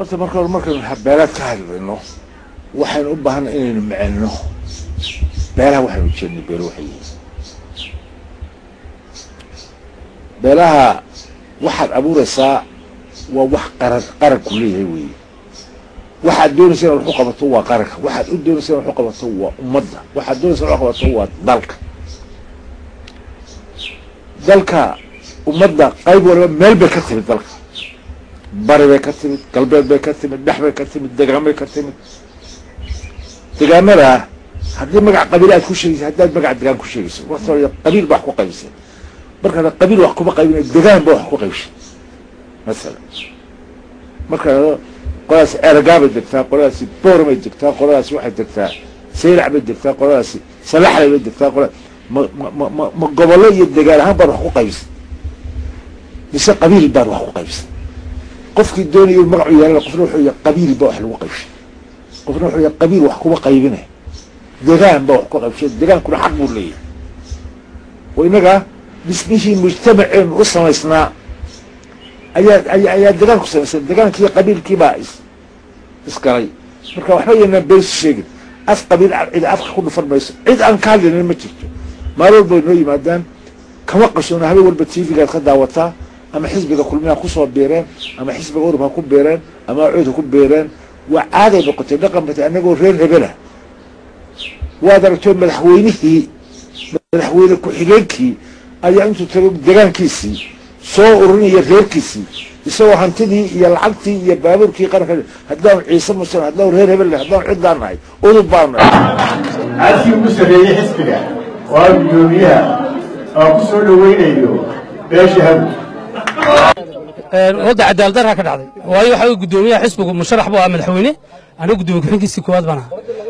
horta marka hore markaynu beelaad ka hadlayno waxaynu u baahanay inaynu macelino beelaha waxaynu ujeednay beelo waxay yihiin beelaha waxaad abuuraysaa waa wax qaran qaranku leeyahay weeye waxaad doonaysa inaad waxu qabato waa qaranka waxaad u doonaysa inaad waxu qabato waa ummadda waxaad doonaysa inaad waxu qabato waa dalka dalka ummadda qayb waliba meel bay ka timid dalka bari bay ka timid galbeed bay ka timid dhex bay ka timid degaan bay ka timid degaamada haddii magac qabiil aad ku sheegaysa haddaad magac degaan ku sheegayso wata qabiil baa wax ku qaybisay markaana qabiil wax kuma qaybina degaan ba wax ku qaybshay masalan marka qoladaasi eragaabay degtaa qoladaasi boormay degtaa qoladaasi waxay degtaa sayrac bay degtaa qoladaasi salaxlay bay degtaa qola ma ma ma ma gobollo iyo degaan ahaan baad wax ku qaybisay mise qabiil baad wax ku qaybisay qofkii doonaya inu magacu yeelana qofna wuxuu yahay qabiil ba wax lagu qaybshay qofna wuxuu yahay qabiil wax kuma qaybinay degaan ba wax ku qaybshay degaankuna xaq buu leeyahay oo innaga dhismihii mujtamaceenu u samaysnaa ayaa ayaa ayaa degaan ku samaysnaa degaankii qabiilkii baa is isgalay marka waxba yaynaan beensi sheegin af qabiil cid afka ku dhufan mayso cid aan ka hadlaynin ma jirto maalin walba way noo yimaadaan kama qarsoona habeen walba tv-gaad ka daawataa ama xisbiga kulmiha kusoo beereen ama xisbiga urub ha ku beereen ama cood ha ku beereen waa caaday noqotay dhaqan batay annagoo reer hebelah waad aragtoo madaxweynihii madaxweyne ku-xigeenkii ayaa intuu tago degaankiisii soo ururinaya reerkiisii isagoo hantidii iyo lacagtii iyo baabuurkii qaranka haddaanu ciise muslim haddaanu reer hebel haddaanu ciddaan nahay udub baan nahay caadkii ugu sarreeyey xisbiga oo ah guddoomiyaha oo ku soo dhoweynayo beesha hawd wadda cadaalad darraa ka dhacday waayo waxa uu guddoomiyaha xisbigu musharax buu ahaa madaxweyne aniga guddoomiye ku-xigeenkiisii koowaad baan ahaa